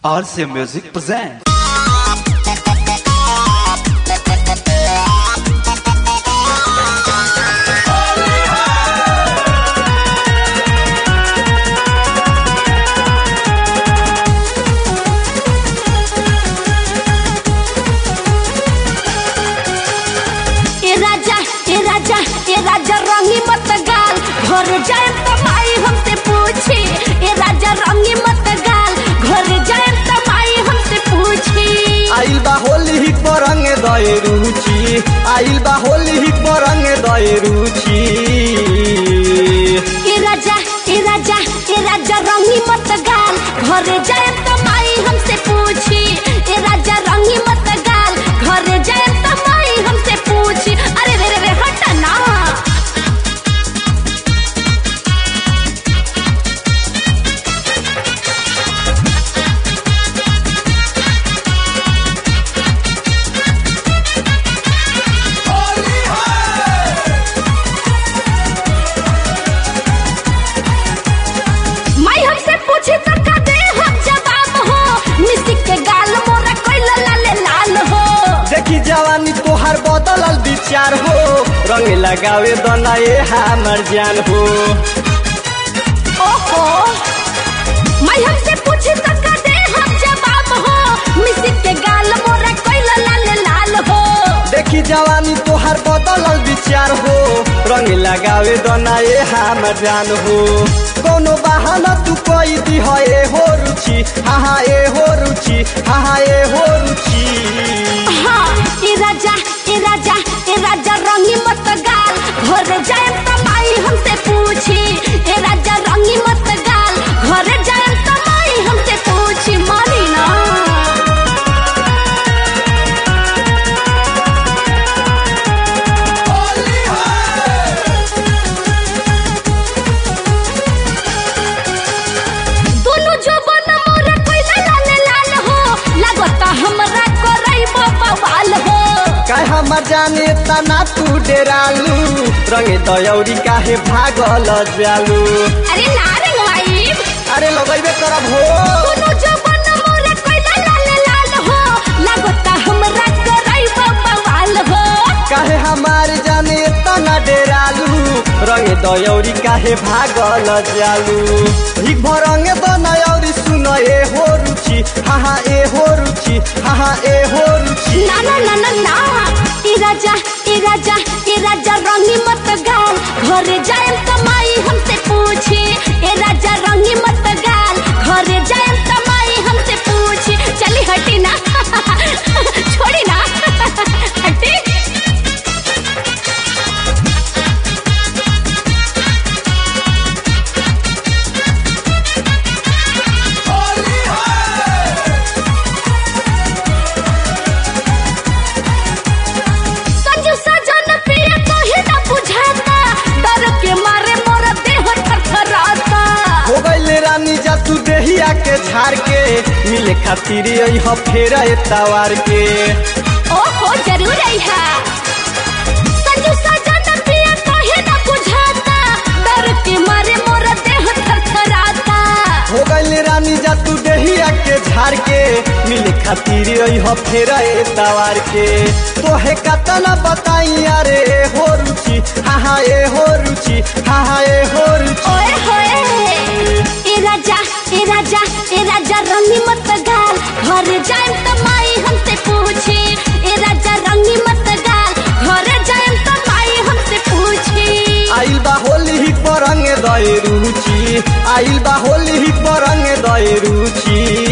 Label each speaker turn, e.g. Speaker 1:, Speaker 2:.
Speaker 1: RC Music presents.
Speaker 2: ए राजा ए राजा ए राजा रंगी मत गाल घर जाए तो माई हमसे पूछी ए राजा रंगी मत गाल घर जाए तो माई हमसे पूछी
Speaker 3: आइल बा होली ही परंग दए रुचि आइल बा होली ही परंग दए रुचि
Speaker 2: ए राजा ए राजा ए राजा रंगी मत गाल घर जाए तो माई हमसे पूछी ए राजा रंगी मत गाल घर जाए तो माई हमसे पूछी अरे रे रे रे हट ना माई हमसे पूछी तो का दे हम जवाब हो मिस्टी के गाल मोरा कोई लाल लाल हो
Speaker 3: देखी जवानी तोहार बदलल विचार हो रंग लगावे दना ए हमर जान हो
Speaker 2: ओहो माई हमसे पूछी तो का दे हम जवाब हो मिस्टी के गाल मोरा कोई लाल लाल हो
Speaker 3: देखी जवानी तोहार बदलल विचार हो रंग लगावे दना ए हमर जान हो कोनो बहाना तू कोई दी है ए हो रुचि हाँ हाँ ए हो रुचि हाँ हाँ ए हो रुचि
Speaker 2: हाँ ए राजा ए राजा ए राजा रंगी मत गाल घर जाए तो माई हमसे पूछी ए राजा रंगी मत गाल घर जाए तो माई हमसे पूछी मानी ना दोनों जो बन मोरा कोई लाल लाल हो लगता हमरा करई बवाल हो
Speaker 3: काय हमर जाने तना तू डेरालू रंगे दयौरी काहे भागल जालू
Speaker 2: अरे ना रे भाई
Speaker 3: अरे लगैबे करब हो
Speaker 2: दोनों जो बन मोरा कोई लाल लाल हो लगता हमरा करई बवाल हो
Speaker 3: काहे हमार जाने तना डेरालू रंगे दयौरी काहे भागल जालू हिक भर रंगे दनयौरी सुन ए हो रुचि हाँ हाँ ए हो रुचि हाँ हाँ ए हो रुचि
Speaker 2: ना ना ना ना ना ए राजा ए राजा ए राजा रंगी मत गाल घर जाए तो माई हमसे पूछी ए राजा रंगी मत गाल घर जाए तो माई हमसे पूछी चली हटी ना छोड़ी ना हटी संजू सजन प्रिय कहे ना बुझाता डर के मारे मोर देह थरथराता
Speaker 3: हो गईले रानी जा तू देहिया के झाड़ के मिले खातिर यही फेर तवार के
Speaker 2: ओहो जरूर आइहा संजू सजन प्रिय कहे ना बुझाता डर के मारे मोर देह थरथराता
Speaker 3: हो गईले रानी जा तू देहिया के झाड़ के मिले खातिर यही फेर तवार के तोहे कतना बताई अरे ए हो रुचि हाँ हाँ ए हो रुचि हाँ हाँ ए हो रुचि
Speaker 2: ओए होए ए राजा ए राजा ए राजा रंगी मत गाल घर जाए तो माई हमसे पूछी ए राजा रंगी मत गाल घर जाए तो माई हमसे पूछी
Speaker 3: आइल बा होली ही परंग दए रुचि आइल बा होली ही परंग दए रुचि